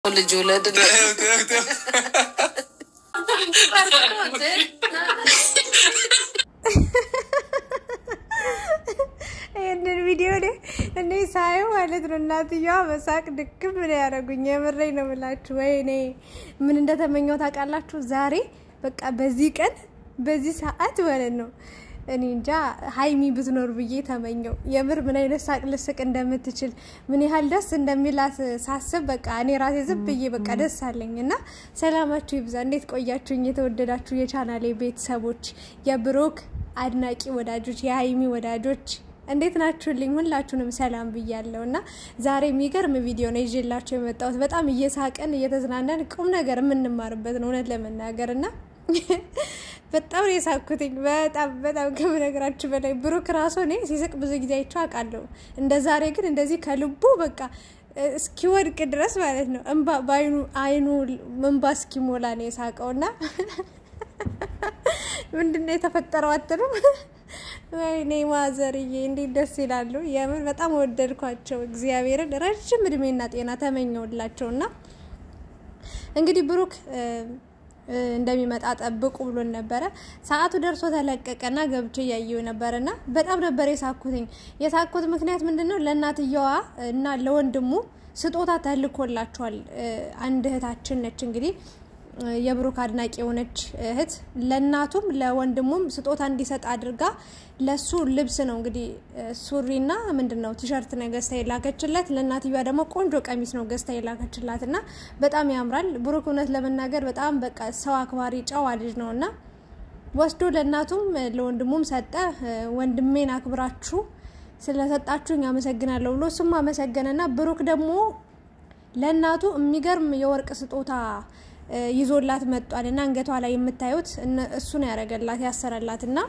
ልጅ ውለድ ይህንን ቪዲዮ እኔ ሳየው ማለት ነው እናትየዋ በሳቅ ድክም ነው ያደረጉኝ። የምሬኝ ነው የምላችሁ። ወይኔ ምን እንደተመኘው ታውቃላችሁ? ዛሬ በቃ በዚህ ቀን በዚህ ሰዓት ማለት ነው እኔ እንጃ ሀይሚ ብትኖር ብዬ ተመኘው። የምር ምን አይነት ሳቅ ልስቅ እንደምትችል ምን ያህል ደስ እንደሚላት ሳስብ በቃ እኔ ራሴ ዝም ብዬ በቃ ደስ አለኝ። እና ሰላማችሁ ይብዛ። እንዴት ቆያችሁኝ? የተወደዳችሁ የቻናሌ ቤተሰቦች፣ የብሩክ አድናቂ ወዳጆች፣ የሀይሚ ወዳጆች እንዴት ናችሁልኝ? ሁላችሁንም ሰላም ብያለሁ። እና ዛሬ የሚገርም ቪዲዮ ነው ይዤላችሁ የመጣሁት። በጣም እየሳቀን እየተዝናናን ቁም ነገር የምንማርበት ነው እውነት ለመናገር እና በጣም ነው የሳኩትኝ። በጣም በጣም ከምነግራችሁ በላይ ብሩክ ራሱ እኔ ሲስቅ ብዙ ጊዜ አይቼው አውቃለሁ። እንደ ዛሬ ግን እንደዚህ ከልቡ በቃ እስኪወድቅ ድረስ ማለት ነው እንባ በአይኑ አይኑ እንባ እስኪሞላ ነው የሳቀውና ምንድን ነው የተፈጠረው አትሉም? ወይኔ ማዘርዬ እንዴት ደስ ይላሉ! የምን በጣም ወደድኳቸው። እግዚአብሔርን ረጅም እድሜና ጤና ተመኘውላቸውና እንግዲህ ብሩክ እንደሚመጣ ጠብቁ ብሎን ነበረ። ሰዓቱ ደርሶ ተለቀቀና ገብቼ እያየው ነበርና በጣም ነበር የሳኩትኝ። የሳኩት ምክንያት ምንድን ነው? ለእናትየዋ እና ለወንድሙ ስጦታ ተልኮላቸዋል። አንድ እህታችን ነች እንግዲህ የብሩክ አድናቂ የሆነች እህት ለእናቱም ለወንድሙም ስጦታ እንዲሰጥ አድርጋ ለሱ ልብስ ነው እንግዲህ ሱሪና ምንድን ነው ቲሸርት ነው ገዝታ የላከችለት። ለእናትየዋ ደግሞ ቆንጆ ቀሚስ ነው ገዝታ የላከችላት እና በጣም ያምራል። ብሩክ እውነት ለመናገር በጣም በቃ ሰው አክባሪ ጨዋ ልጅ ነው እና ወስዶ ለእናቱም ለወንድሙም ሰጠ። ወንድሜን አክብራችሁ ስለሰጣችሁኝ አመሰግናለሁ ብሎ እሱም አመሰገነና ብሩክ ደግሞ ለእናቱ የሚገርም የወርቅ ስጦታ ይዞላት መጧል እና አንገቷ ላይ የምታዩት እሱ ነው ያደረገላት ያሰረላት እና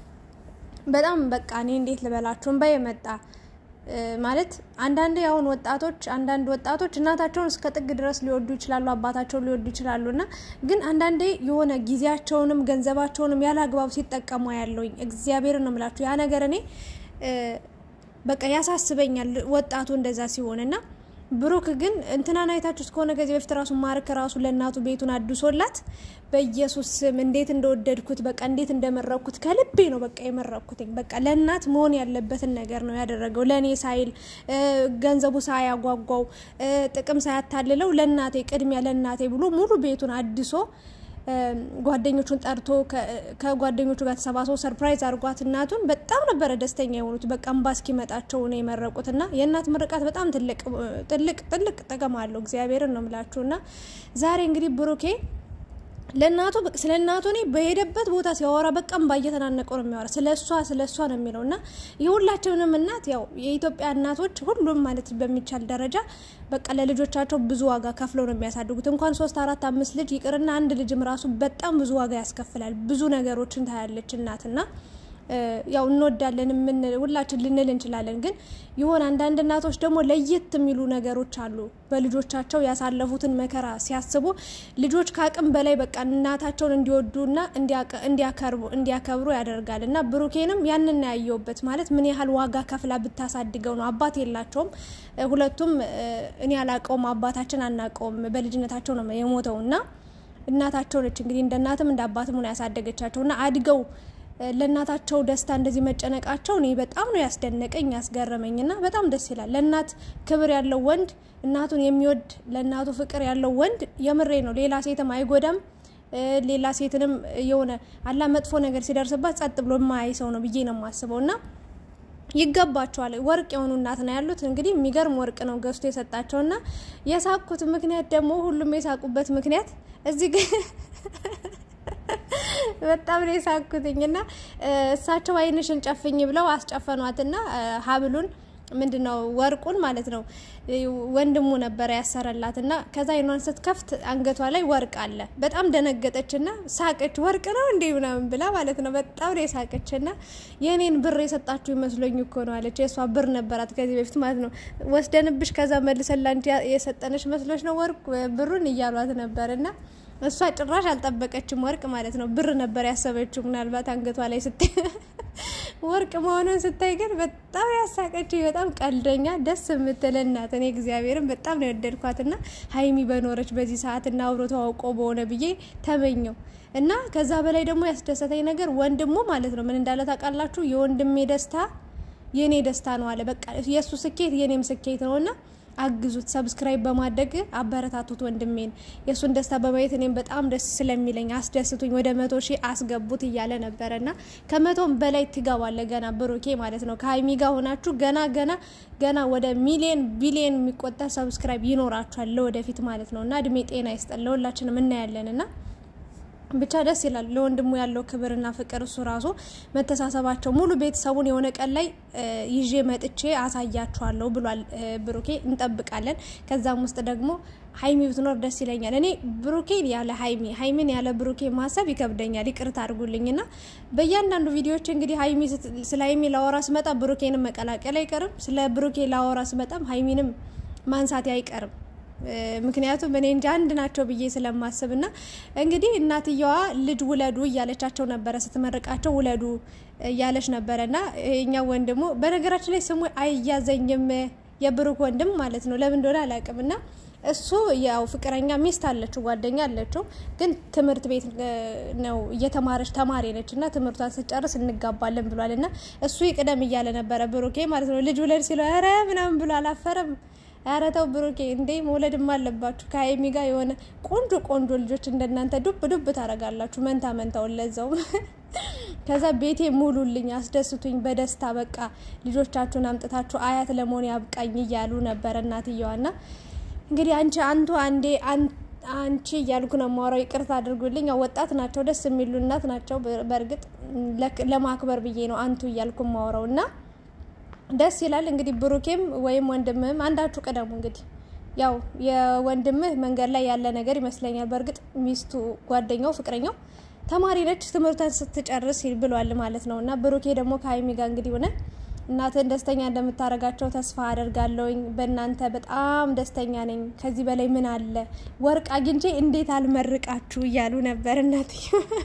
በጣም በቃ እኔ እንዴት ልበላችሁ እንባ የመጣ ማለት አንዳንዴ አሁን ወጣቶች አንዳንድ ወጣቶች እናታቸውን እስከ ጥግ ድረስ ሊወዱ ይችላሉ፣ አባታቸውን ሊወዱ ይችላሉ እና ግን አንዳንዴ የሆነ ጊዜያቸውንም ገንዘባቸውንም ያለ አግባብ ሲጠቀሙ ያለውኝ እግዚአብሔር ነው የምላችሁ ያ ነገር እኔ በቃ ያሳስበኛል ወጣቱ እንደዛ ሲሆን እና ብሩክ ግን እንትናን አይታችሁ እስከሆነ ከዚህ በፊት ራሱ ማርክ ራሱ ለእናቱ ቤቱን አድሶላት በኢየሱስ ስም እንዴት እንደወደድኩት በቃ እንዴት እንደመረኩት ከልቤ ነው በቃ የመረኩትኝ። በቃ ለእናት መሆን ያለበትን ነገር ነው ያደረገው። ለእኔ ሳይል ገንዘቡ ሳያጓጓው ጥቅም ሳያታልለው ለእናቴ ቅድሚያ ለእናቴ ብሎ ሙሉ ቤቱን አድሶ ጓደኞቹን ጠርቶ ከጓደኞቹ ጋር ተሰባስበው ሰርፕራይዝ አድርጓት እናቱን በጣም ነበረ ደስተኛ የሆኑት። በቃ እምባ እስኪመጣቸው ነው የመረቁት እና የእናት ምርቃት በጣም ትልቅ ትልቅ ትልቅ ጥቅም አለው። እግዚአብሔርን ነው የምላችሁ እና ዛሬ እንግዲህ ብሩኬ ለእናቱ ስለ እናቱ እኔ በሄደበት ቦታ ሲያወራ በቃ እምባ እየተናነቀው ነው የሚያወራ። ስለ እሷ ስለ እሷ ነው የሚለው እና የሁላችንም እናት ያው የኢትዮጵያ እናቶች ሁሉም ማለት በሚቻል ደረጃ በቃ ለልጆቻቸው ብዙ ዋጋ ከፍለው ነው የሚያሳድጉት። እንኳን ሶስት አራት አምስት ልጅ ይቅርና አንድ ልጅም ራሱ በጣም ብዙ ዋጋ ያስከፍላል። ብዙ ነገሮችን ታያለች እናትና ያው እንወዳለን ምን ሁላችን ልንል እንችላለን። ግን የሆነ አንዳንድ እናቶች ደግሞ ለየት የሚሉ ነገሮች አሉ። በልጆቻቸው ያሳለፉትን መከራ ሲያስቡ ልጆች ከአቅም በላይ በቃ እናታቸውን እንዲወዱና እንዲያከብሩ ያደርጋል። እና ብሩኬንም ያንን ያየውበት ማለት ምን ያህል ዋጋ ከፍላ ብታሳድገው ነው። አባት የላቸውም ሁለቱም። እኔ አላቀውም፣ አባታችን አናቀውም። በልጅነታቸው ነው የሞተው እና እናታቸው ነች እንግዲህ እንደ እናትም እንደ አባትም ሆነ ያሳደገቻቸው እና አድገው ለእናታቸው ደስታ እንደዚህ መጨነቃቸው እኔ በጣም ነው ያስደነቀኝ ያስገረመኝ። እና በጣም ደስ ይላል። ለእናት ክብር ያለው ወንድ፣ እናቱን የሚወድ ለእናቱ ፍቅር ያለው ወንድ የምሬ ነው ሌላ ሴትም አይጎዳም። ሌላ ሴትንም የሆነ አላ መጥፎ ነገር ሲደርስባት ጸጥ ብሎ የማያይ ሰው ነው ብዬ ነው የማስበው እና ይገባቸዋል። ወርቅ የሆኑ እናት ነው ያሉት። እንግዲህ የሚገርም ወርቅ ነው ገዝቶ የሰጣቸው እና የሳቁት ምክንያት ደግሞ ሁሉም የሳቁበት ምክንያት እዚህ ግን በጣም ነው የሳኩትኝ እና እሳቸው አይንሽን ጨፍኝ ብለው አስጨፈኗትና ሀብሉን ምንድን ነው ወርቁን ማለት ነው ወንድሙ ነበረ ያሰረላት እና ከዛ አይኗን ስትከፍት አንገቷ ላይ ወርቅ አለ። በጣም ደነገጠች እና ሳቀች። ወርቅ ነው እንዴ ምናምን ብላ ማለት ነው። በጣም ነው የሳቀች እና የእኔን ብር የሰጣችሁ ይመስሎኝ እኮ ነው አለች። የእሷ ብር ነበራት ከዚህ በፊት ማለት ነው። ወስደንብሽ ከዛ መልሰን ላንቺ የሰጠነሽ መስሎች ነው ወርቅ ብሩን እያሏት ነበር እና እሷ ጭራሽ አልጠበቀችም ወርቅ ማለት ነው። ብር ነበር ያሰበችው ምናልባት አንገቷ ላይ ስታይ ወርቅ መሆኑን ስታይ ግን በጣም ያሳቀችኝ። በጣም ቀልደኛ ደስ የምትል እናት። እኔ እግዚአብሔርን በጣም ነው የወደድኳት እና ሀይሚ በኖረች በዚህ ሰዓት እና አብሮ ተዋውቆ በሆነ ብዬ ተመኘው እና ከዛ በላይ ደግሞ ያስደሰተኝ ነገር ወንድሙ ማለት ነው ምን እንዳለ ታውቃላችሁ? የወንድሜ ደስታ የእኔ ደስታ ነው አለ። በቃ የእሱ ስኬት የእኔም ስኬት ነው እና አግዙት፣ ሰብስክራይብ በማድረግ አበረታቱት ወንድሜን። የእሱን ደስታ በማየት እኔም በጣም ደስ ስለሚለኝ አስደስቱኝ፣ ወደ መቶ ሺህ አስገቡት እያለ ነበረ እና ከመቶም በላይ ትገባለ ገና ብሩኬ ማለት ነው። ከሀይሚ ጋር ሆናችሁ ገና ገና ገና ወደ ሚሊየን ቢሊየን የሚቆጠር ሰብስክራይብ ይኖራችኋል ለወደፊት ማለት ነው እና እድሜ ጤና ይስጠን ለሁላችንም እናያለን እና ብቻ ደስ ይላል። ለወንድሙ ያለው ክብርና ፍቅር እሱ ራሱ መተሳሰባቸው ሙሉ ቤተሰቡን የሆነ ቀን ላይ ይዤ መጥቼ አሳያችኋለሁ ብሏል ብሩኬ። እንጠብቃለን። ከዛም ውስጥ ደግሞ ሀይሚ ብትኖር ደስ ይለኛል። እኔ ብሩኬን ያለ ሀይሚ ሀይሚን ያለ ብሩኬ ማሰብ ይከብደኛል። ይቅርታ አድርጉልኝና በእያንዳንዱ ቪዲዮዎች እንግዲህ ሀይሚ ስለ ሀይሚ ላወራ ስመጣ ብሩኬንም መቀላቀል አይቀርም። ስለ ብሩኬ ላወራ ስመጣም ሀይሚንም ማንሳት አይቀርም። ምክንያቱም እኔ እንጂ አንድ ናቸው ብዬ ስለማስብ ና እንግዲህ እናትየዋ ልጅ ውለዱ እያለቻቸው ነበረ፣ ስትመርቃቸው ውለዱ እያለች ነበረ ና እኛ ወንድሙ በነገራችን ላይ ስሙ አይያዘኝም የብሩክ ወንድም ማለት ነው። ለምን እንደሆነ አላውቅም። ና እሱ ያው ፍቅረኛ ሚስት አለችው፣ ጓደኛ አለችው፣ ግን ትምህርት ቤት ነው እየተማረች ተማሪ ነች እና ትምህርቷን ስጨርስ እንጋባለን ብሏል። እና እሱ ይቅደም እያለ ነበረ ብሩኬ ማለት ነው። ልጅ ውለድ ሲለው ኧረ ምናምን ብሎ አላፈረም። ኧረ ተው ብሩኬ እንዴ መውለድም አለባችሁ። ከሀይሚ ጋር የሆነ ቆንጆ ቆንጆ ልጆች እንደናንተ ዱብ ዱብ ታደርጋላችሁ። መንታ መንታውን ለዛውም ከዛ ቤቴ ሙሉልኝ፣ አስደስቱኝ በደስታ በቃ ልጆቻችሁን አምጥታችሁ አያት ለመሆን ያብቃኝ እያሉ ነበረ እናትየዋ ና እንግዲህ አንቺ አንቱ አንዴ አንቺ እያልኩ ነው የማወራው። ይቅርታ አድርጉልኝ። ወጣት ናቸው፣ ደስ የሚሉ እናት ናቸው። በእርግጥ ለማክበር ብዬ ነው አንቱ እያልኩ የማወራው እና ደስ ይላል። እንግዲህ ብሩኬም ወይም ወንድምህም አንዳችሁ ቅደሙ። እንግዲህ ያው የወንድምህ መንገድ ላይ ያለ ነገር ይመስለኛል። በእርግጥ ሚስቱ፣ ጓደኛው፣ ፍቅረኛው ተማሪ ነች፣ ትምህርቷን ስትጨርስ ብሏል ማለት ነው እና ብሩኬ ደግሞ ከሀይሚ ጋር እንግዲህ ሆነ እናትን ደስተኛ እንደምታደርጋቸው ተስፋ አደርጋለሁኝ። በእናንተ በጣም ደስተኛ ነኝ። ከዚህ በላይ ምን አለ? ወርቅ አግኝቼ እንዴት አልመርቃችሁ እያሉ ነበር እናትዬ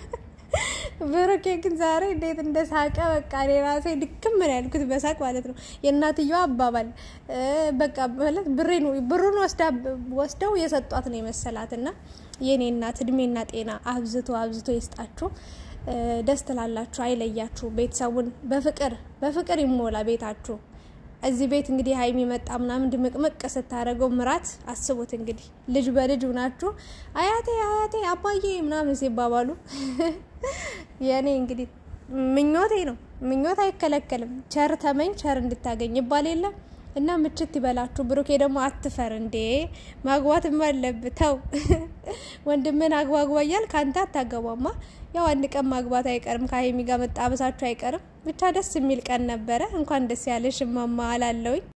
ብሩኬ ግን ዛሬ እንዴት እንደሳቀ በቃ እኔ ራሴ ድክም ምን ያልኩት በሳቅ ማለት ነው። የእናትየዋ አባባል በቃ ማለት ብሩን ወስደው የሰጧት ነው የመሰላት እና የእኔ እናት እድሜና ጤና አብዝቶ አብዝቶ ይስጣችሁ። ደስ ትላላችሁ፣ አይለያችሁ። ቤተሰቡን በፍቅር በፍቅር ይሞላ ቤታችሁ። እዚህ ቤት እንግዲህ ሀይሚ መጣ ምናምን ድምቅምቅ ስታደርገው ምራት አስቡት እንግዲህ ልጅ በልጅ ሁናችሁ አያቴ አያቴ አባዬ ምናምን ሲባባሉ የእኔ እንግዲህ ምኞቴ ነው። ምኞት አይከለከልም። ቸር ተመኝ ቸር እንድታገኝ ይባል የለም እና ምችት ይበላችሁ። ብሩኬ ደግሞ አትፈር እንዴ ማግባትም አለብህ። ተው ወንድምን አግባግባ እያል ከአንተ አታገባማ። ያው አንድ ቀን ማግባት አይቀርም፣ ከሀይሚ ጋር መጣበሳችሁ አይቀርም። ብቻ ደስ የሚል ቀን ነበረ። እንኳን ደስ ያለሽ እማማ አላለውኝ።